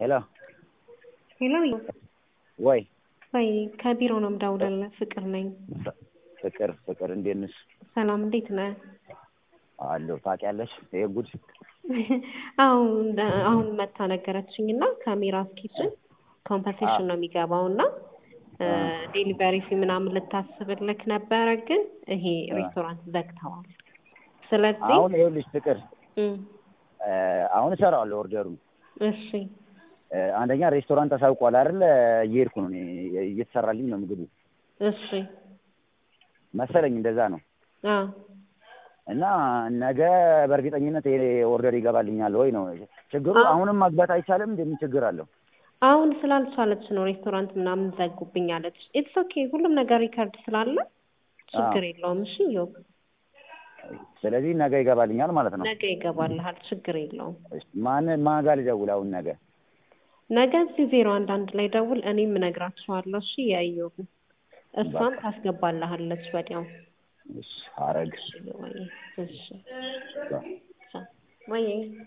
ሄሎ ሄሎ ወይ ወይ ከቢሮ ነው የምደውልልህ። ፍቅር ነኝ። ፍቅር ፍቅር እንዴት ነሽ? ሰላም እንዴት ነህ? አለሁ። ታውቂያለሽ ይሄ ጉድ አሁን አሁን መታ ነገረችኝ እና ከሚራስ ኪችን ኮምፐንሴሽን ነው የሚገባው እና ዴሊቨሪ ፊ ምናምን ልታስብልክ ነበረ፣ ግን ይሄ ሬስቶራንት ዘግተዋል። ስለዚህ አሁን ይኸውልሽ ፍቅር እም፣ አሁን እሰራዋለሁ ኦርደሩን እሺ አንደኛ ሬስቶራንት አሳውቋል አይደል? እየሄድኩ ነው እኔ እየተሰራልኝ ነው ምግቡ እሺ መሰለኝ እንደዛ ነው። አ እና ነገ በእርግጠኝነት ይሄ ኦርደር ይገባልኛል ወይ ነው ችግሩ። አዎ። አሁንም ማግባት አይቻልም? እንደምን ችግር አለው? አሁን ስላልቻለች ነው ሬስቶራንት ምናምን ዘጉብኝ አለች። ኢትስ ኦኬ ሁሉም ነገር ሪከርድ ስላለ ችግር የለውም። እሺ ዮብ ስለዚህ ነገ ይገባልኛል ማለት ነው። ነገ ይገባልሃል፣ ችግር የለውም። እሺ፣ ማን ማን ጋር ልደውል አሁን ነገ? ነገ እዚህ ዜሮ አንድ አንድ ላይ ደውል፣ እኔም እነግራቸዋለሁ። እሺ የእዮብ እሷም ታስገባልሃለች ወዲያው። እሺ፣ ሐረግ እሺ ወይ እሺ ወይ